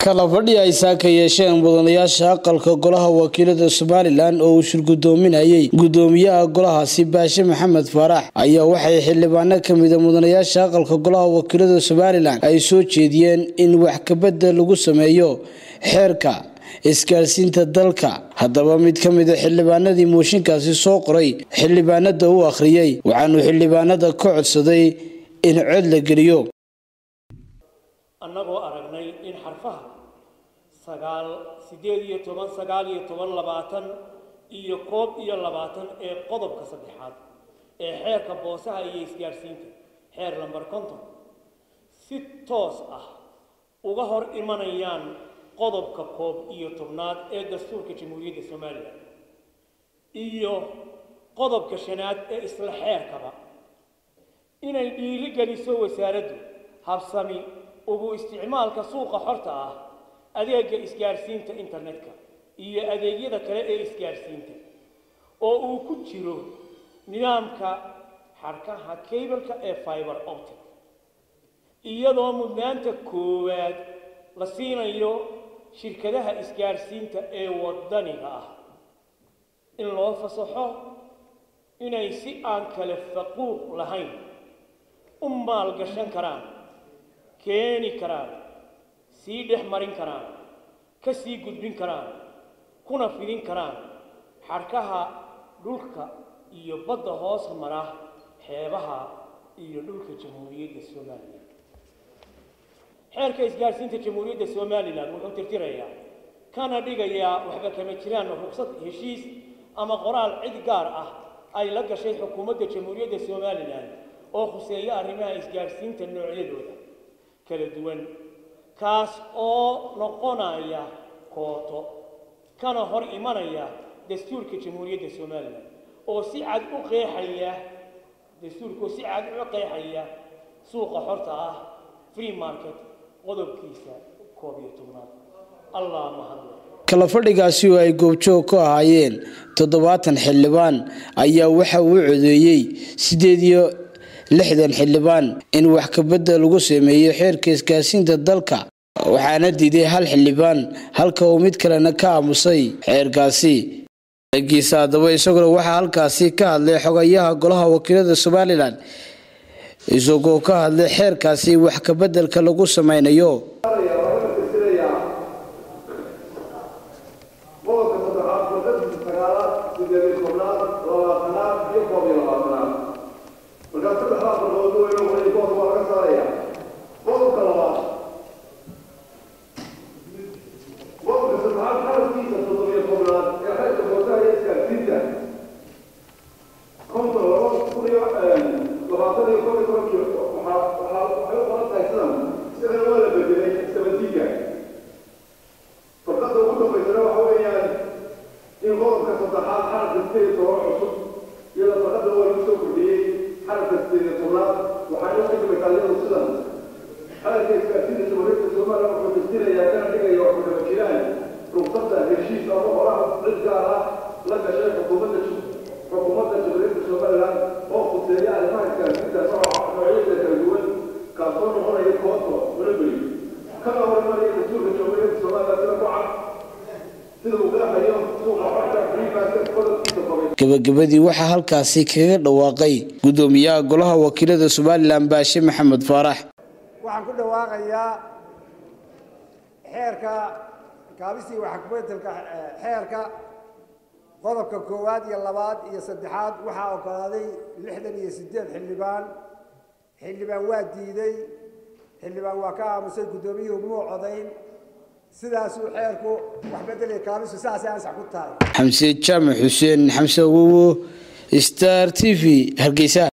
kala fadhi ay saaka yeesheen mudanayaasha aqalka golaha wakiilada somalilan oo uu shirgudoominayay gudoomiyaha golahaasi baashe maxamed faarax ayaa waxay xildhibaano kamida mudanayaasha aqalka golaha wakiilada somalilan ay soo jeediyeen in wax kabedel lagu sameeyo xeerka isgaarsiinta dalka haddaba mid ka mida xildhibaanadii mooshinkaasi soo qoray xildhibaanada u akhriyey waxaanu xildhibaanada ka codsaday in cod la geliyo annagoo aragnay in xarfaha sagaal siddeed iyo toban sagaal iyo toban labaatan iyo koob iyo labaatan ee qodobka saddexaad ee xeerka boosaha iyo isgaadhsiinta xeer lambar konton si toos ah uga hor imanayaan qodobka koob iyo tobnaad ee dastuurka jamhuuriyadda somalilan iyo qodobka shanaad ee isla xeerkaba inay dhiiri geliso wasaaraddu habsami ugu isticmaalka suuqa xorta ah adeega isgaadhsiinta internetka iyo adeegyada kale ee isgaadhsiinta oo uu ku jiro nidaamka xarkaha cableka ee fiber optic iyadoo mudnaanta koowaad la siinayo shirkadaha isgaadhsiinta ee wadaniga ah in loo fasaxo inay si aan kale faquuq lahayn u maalgashan karaan keeni karaan sii dhex marin karaan ka sii gudbin karaan kuna fidin karaan xarkaha dhulka iyo badda hoos mara xeebaha iyo dhulka jamhuuriyadda somalilan xeerka isgaadhsiinta jamhuuriyadda somalilan wuxuu tirtirayaa kana dhigayaa waxba kama jiraan ruqsad heshiis ama qoraal cid gaar ah ay la gashay xukuumadda jamhuuriyadda somalilan oo khuseeya arrimaha isgaadhsiinta noocyadooda kala duwan kaas oo noqonaya kooto kana hor imanaya dastuurka jamhuuriyadda somalilan oo si cad u qeexaya dastuurka oo si cad u qeexaya suuqa xorta ah free market qodobkiisa koob iyo tobnaad allah mahadle kala fadhigaasi oo ay goobjoog ku ahaayeen toddobaatan xildhibaan ayaa waxa uu codeeyey sideed iyo lixdan xildhibaan in wax kabedel lagu sameeyo xeerka isgaarsiinta dalka waxaana diiday hal xildhibaan halka uu mid kalena ka aamusay xeerkaasi giisa haddaba isaguna waxaa halkaasi ka hadlay xogayaha golaha wakiilada somalilan isagoo ka hadlay xeerkaasi wax kabedelka lagu sameynayo gabagabadii waxaa halkaasi kaga dhawaaqay gudoomiyaha golaha wakiilada somalilan baashe maxamed faarax waxaan ku dhawaaqayaa xeerka kaabistii waxkabedelka xeerka qodobka koowaad iyo labaad iyo saddexaad waxaa ogolaaday lixdan iyo sideed xildhibaan xildhibaan waa diiday xildhibaan waa ka aamusay guddoomiyuhu muu codayn sidaasuu xeerku waxbedelaya kaabistu saasay ansax ku tahay xamse jaamac xuseen xamse awowo star t v hargeysa